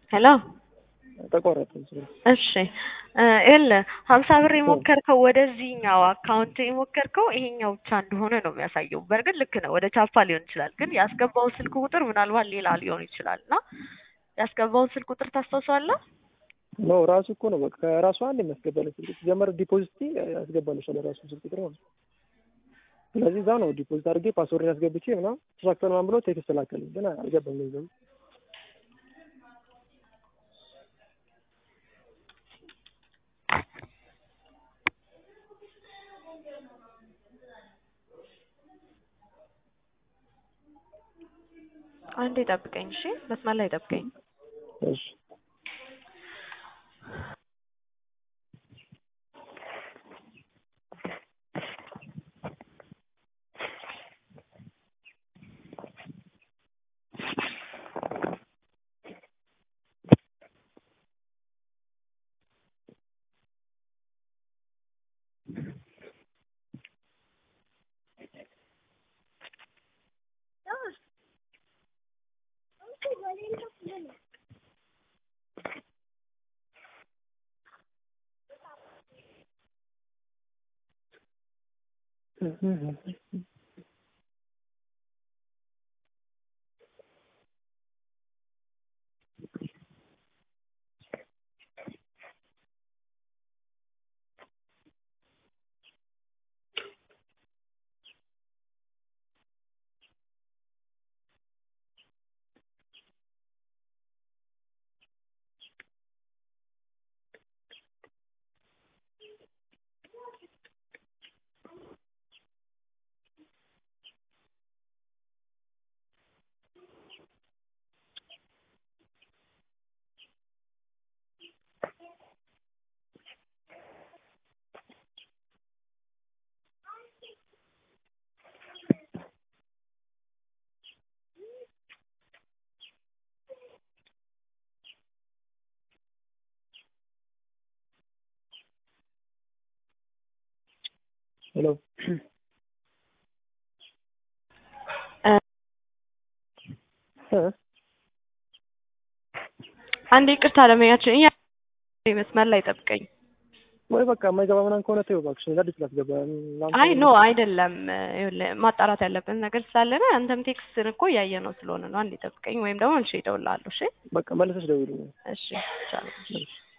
ሄሎ ተቆረጠ። እሺ ይኸውልህ ሀምሳ ብር የሞከርከው ወደዚህኛው አካውንት የሞከርከው ይሄኛው ብቻ እንደሆነ ነው የሚያሳየው። በእርግጥ ልክ ነው፣ ወደ ቻፓ ሊሆን ይችላል። ግን ያስገባው ስልክ ቁጥር ምናልባት ሌላ ሊሆን ይችላል እና ያስገባውን ስልክ ቁጥር ታስታውሰዋለህ? ኖ ራሱ እኮ ነው በቃ ራሱ አንድ የሚያስገባልህ ስልክ ሲጀመር ዲፖዚት ያስገባልሻል ራሱ ስልክ ቁጥር ነው። ስለዚህ እዛ ነው ዲፖዚት አድርጌ ፓስወርድ ያስገብቼ ምናምን ተሳክቷል ምናምን ብሎ ቴክስት ላከልኝ፣ ግን አልገባም ገንዘቡ። አንዴ ጠብቀኝ እሺ፣ መስመር ላይ ጠብቀኝ። እሺ ሄሎ አንዴ ይቅርታ ለመያችን እያ መስመር ላይ ጠብቀኝ። ወይ በቃ የማይገባ ምናምን ከሆነ ተይው እባክሽ፣ አዲስ ላስገባ። አይ ኖ አይደለም፣ ይኸውልህ ማጣራት ያለብን ነገር ስላለ ነው። አንተም ቴክስትን እኮ እያየ ነው ስለሆነ ነው። አንዴ ጠብቀኝ፣ ወይም ደግሞ መልሼ እደውልልሃለሁ። እሺ በቃ መልሰሽ ደውይልኝ። እሺ ይቻላል።